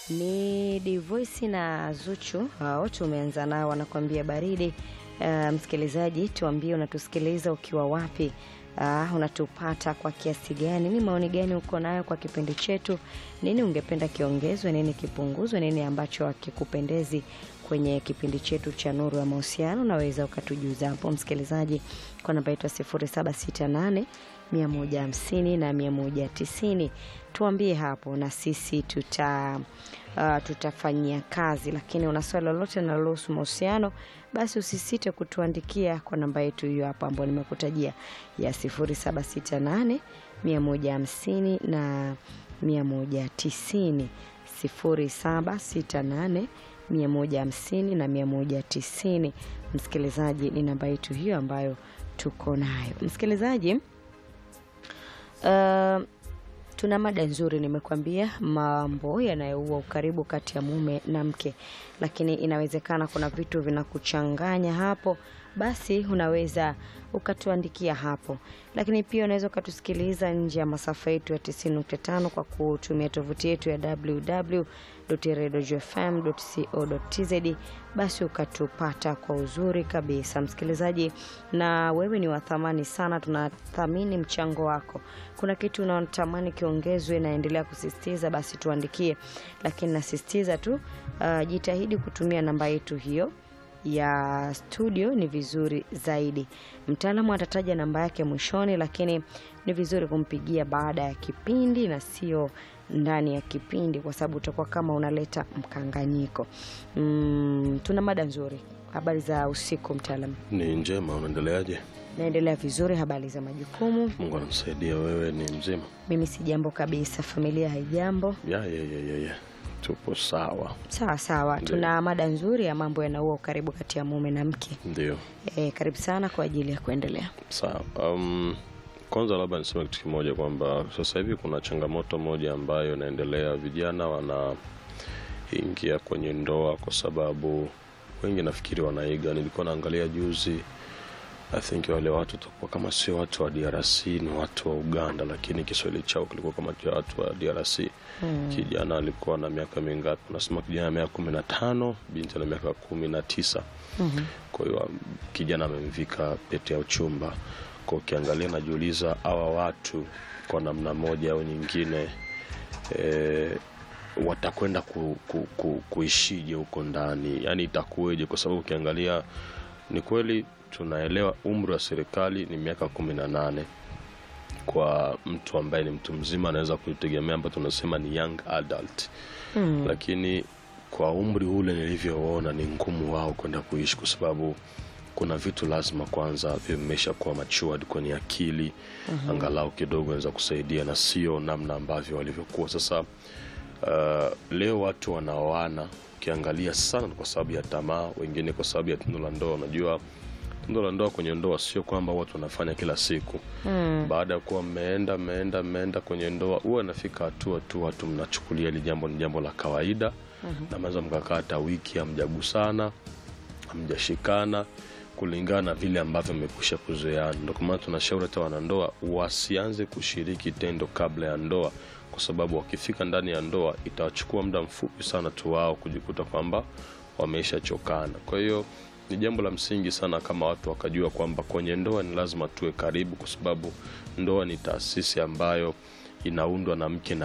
Ni Divoisi na Zuchu hao tumeanza nao, wanakuambia baridi. Uh, msikilizaji, tuambie unatusikiliza ukiwa wapi? Uh, unatupata kwa kiasi gani? Ni maoni gani uko nayo kwa kipindi chetu? Nini ungependa kiongezwe, nini kipunguzwe, nini ambacho hakikupendezi kwenye kipindi chetu cha Nuru ya Mahusiano? Unaweza ukatujuza hapo msikilizaji, kwa namba yetu ya 0768 150 na 190. Tuambie hapo na sisi tuta uh, tutafanyia kazi. Lakini una swali lolote linalohusu mahusiano, basi usisite kutuandikia kwa namba yetu hiyo hapo ambayo nimekutajia ya 0768 150 na 190, 0768 150 na 190. Msikilizaji, ni namba yetu hiyo ambayo tuko nayo msikilizaji. Uh, tuna mada nzuri, nimekwambia mambo yanayoua ukaribu kati ya mume na mke, lakini inawezekana kuna vitu vinakuchanganya hapo, basi unaweza ukatuandikia hapo, lakini pia unaweza ukatusikiliza nje ya masafa yetu ya 90.5 kwa kutumia tovuti yetu ya www.radiofm.co.tz, basi ukatupata kwa uzuri kabisa msikilizaji, na wewe ni wa thamani sana, tunathamini mchango wako. Kuna kitu unatamani kiongezwe, naendelea kusisitiza, basi tuandikie, lakini nasisitiza tu uh, jitahidi kutumia namba yetu hiyo ya studio ni vizuri zaidi. Mtaalamu atataja namba yake mwishoni, lakini ni vizuri kumpigia baada ya kipindi na sio ndani ya kipindi, kwa sababu utakuwa kama unaleta mkanganyiko. Mm, tuna mada nzuri. Habari za usiku mtaalamu? Ni njema, unaendeleaje? Naendelea vizuri. Habari za majukumu? Mungu anamsaidia. Wewe ni mzima? Mimi si jambo kabisa. Familia haijambo? Ya, ya, ya, ya, ya. Tupo sawa. Sawa sawa. Ndio. Tuna mada nzuri ya mambo yanaua ukaribu kati ya mume na mke. Ndio, E, karibu sana kwa ajili ya kuendelea. sawa. Um, kwanza labda niseme kitu kimoja kwamba sasa hivi kuna changamoto moja ambayo inaendelea, vijana wanaingia kwenye ndoa kwa sababu wengi nafikiri wanaiga. Nilikuwa naangalia juzi, I think wale watu watakuwa kama sio watu wa DRC, ni watu wa Uganda, lakini Kiswahili chao kilikuwa kama cha watu wa DRC. Kijana alikuwa na miaka mingapi? Unasema kijana na miaka kumi na tano, binti na miaka kumi na tisa. Kwa hiyo um, kijana amemvika pete ya uchumba. Kwa ukiangalia, najiuliza hawa watu kwa namna moja au nyingine e, watakwenda ku, ku, ku, kuishije huko ndani, yaani itakuweje? Kwa sababu ukiangalia ni kweli tunaelewa umri wa serikali ni miaka kumi na nane kwa mtu ambaye ni mtu mzima anaweza kuitegemea, ambayo tunasema ni young adult Mm. lakini kwa umri ule nilivyoona ni ngumu wao kwenda kuishi, kwa sababu kuna vitu lazima kwanza vimesha kuwa matured kwenye akili angalau kidogo naweza kusaidia, na sio namna ambavyo walivyokuwa sasa. Uh, leo watu wanaoana ukiangalia sana ni kwa sababu ya tamaa, wengine kwa sababu ya tendo la ndoa. Unajua tendo la ndoa kwenye ndoa sio kwamba watu wanafanya kila siku Mm. baada ya kuwa mmeenda mmeenda mmeenda kwenye ndoa, huwa inafika hatua tu watu mnachukulia hili jambo ni jambo la kawaida na mnaweza mkakaa hata wiki hamjagusana hamjashikana kulingana na vile ambavyo mmekwisha kuzoeana. Ndio kwa maana tunashauri hata wanandoa wasianze kushiriki tendo kabla ya ndoa, kwa sababu wakifika ndani ya ndoa itawachukua muda mfupi sana tu wao kujikuta kwamba wameishachokana. Kwa hiyo ni jambo la msingi sana kama watu wakajua kwamba kwenye ndoa ni lazima tuwe karibu, kwa sababu ndoa ni taasisi ambayo inaundwa na mke na